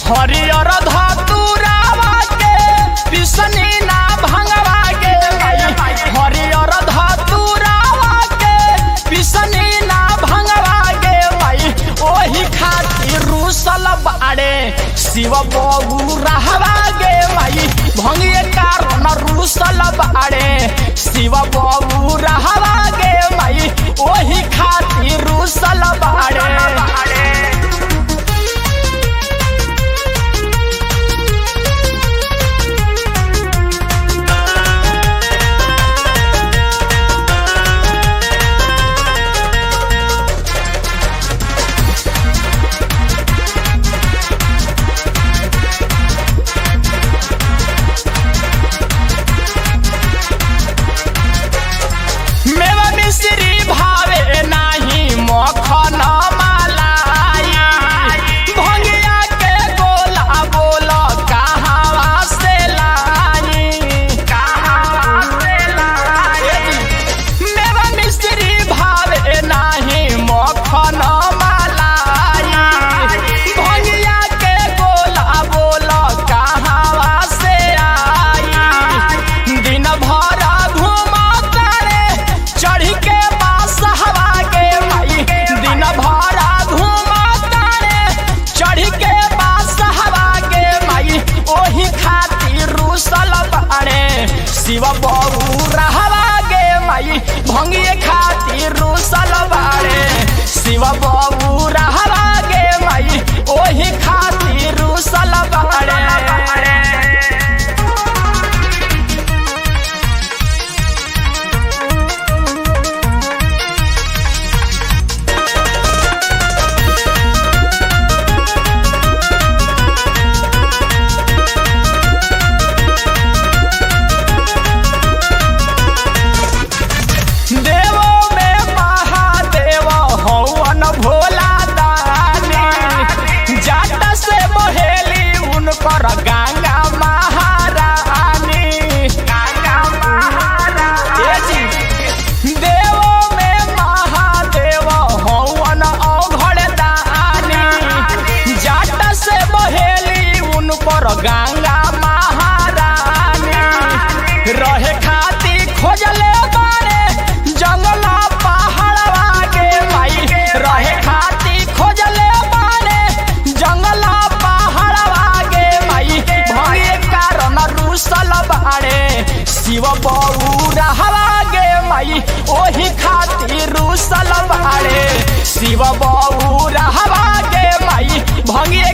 हरियर धतुरावा के पिसनी ना भंगवा गे माई हरियर धतुरावा के पिसनी ना भंगवा गे माई ओही खातिर रूसल बाड़े शिव बबू रहवा गे माई भंगिए कारण रूसल बाड़े शिव बबू रहवा गे माई ओही खातिर रूसल बाड़े मेवा मिश्री भावे नाही मखन मलाई भंगिया के गोला बोल कहावा से लाई कहावा से लाई मेवा मिश्री भावे नाही मखन मलाई भंगिया के गोला बोल कहावा से आई दिन भर घूमा करे चढ़ी के पास हवा के माई दिन भर घूमा करे चढ़ी के पास हवा के माई ओही खातिर रूसल बाड़े शिव बबू रहवा गे माई भंगिए खातिर रूसल बाड़े शिव बबू रहवा गे माई ओही खातिर रूसल बाड़े देवो में महादेव हवन भोला दानी जाट से बहेली उनकर गंगा महारानी गंगा महारानी देवो में महादेव हवन अघड़ दानी जाट से बहेली उनकर गंगा महारानी रहे खाती खोजले बारे जंगला पहाड़वा के माई रहे खाती खोजले बारे जंगला पहाड़वा के माई भये कारण रूसल बाड़े शिव बबू रहवा गे माई ओही खातिर रूसल बाड़े शिव बबू रहवा गे माई भंगिए